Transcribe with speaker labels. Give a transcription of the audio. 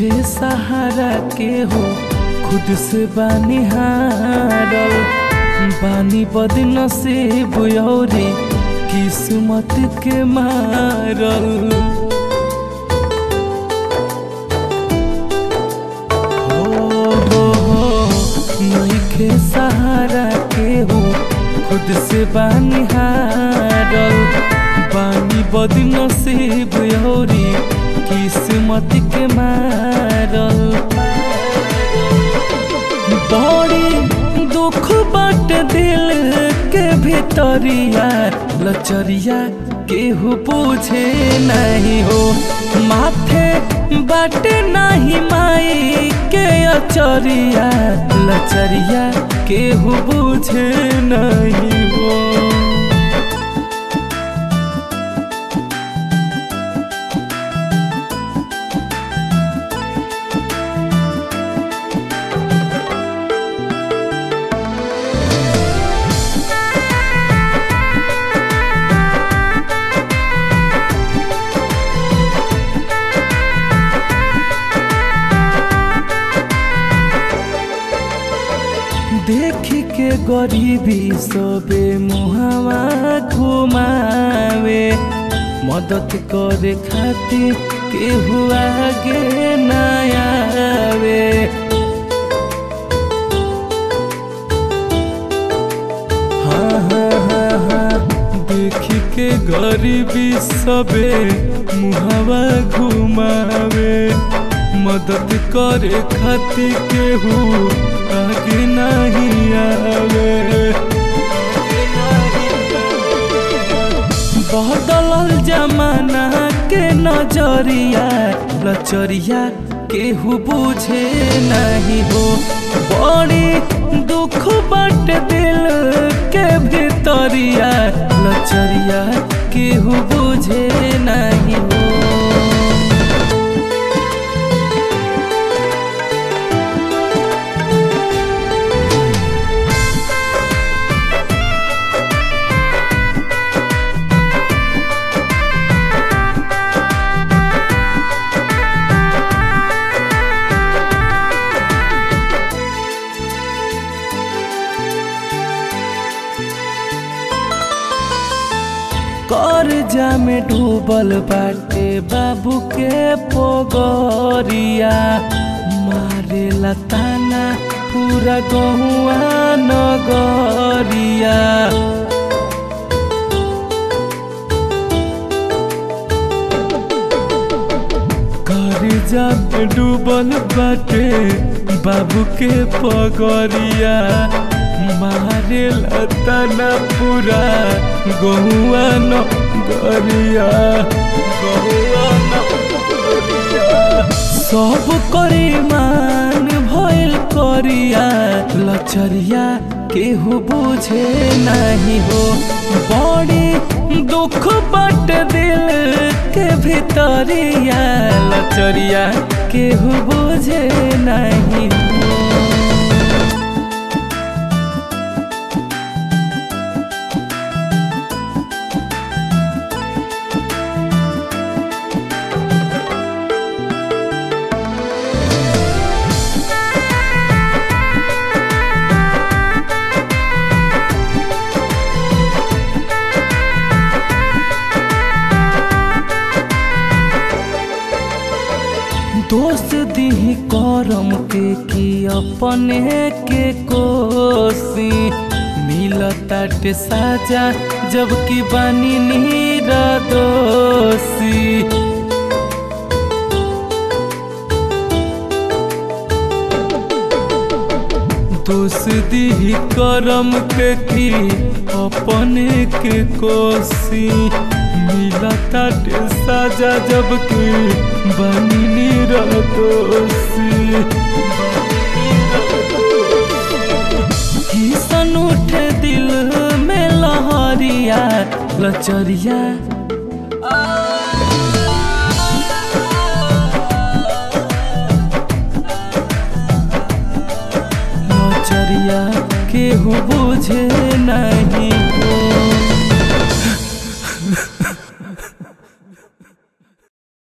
Speaker 1: नईखे सहारा के हो खुद से बानी हारल बानी बदन से बुयौरी किस्मत के मारल हो हो हो नईखे सहारा के हो खुद से बानी हारल बानी बदन से बुयौरी किस्मत के मारल बड़ी दुख बाट दिल के भीतरिया लचरिया केहू पूछे नहीं हो माथे बाट नहीं माई के अचरिया लचरिया केहू पूछे नहीं हो देख के गरीबी सबे मुहावा घुमावे मदद करे खातिर केहू आगे न आवे हाँ हाँ हाँ हाँ देख के गरीबी सबे मुहावा घुमावे मदद करे खातिर केहू आगे नहीं आवे बदलल जमाना के नजरिया लचरिया केहू बुझे नहीं हो बड़ी दुख बट दिल के भीतरिया लचरिया केहू बुझे नहीं हो कर्जा में डूबल बाटे बाबू के पोगरिया मारे लताना पूरा गहुआ नगरिया कर्जा में डूबल बाटे बाबू के पगरिया मारे लताना पूरा गहुआ न गरिया गहुआ न गरिया सब करे मान भइल करिया लचरिया केहू बुझे नहीं हो बड़ी दुख बट दिल के भीतरिया लचरिया केहू बुझे नहीं हो दोस्त दी करम के की अपने के कोसी मिलताटे साजा जबकि बानी नीरा दोषी दोस्ती करम के की अपने के कोसी मिलता साजा जबकि बनी दोषी किसन उठे दिल में लहरिया लचरिया नचरिया केहू बुझे नहीं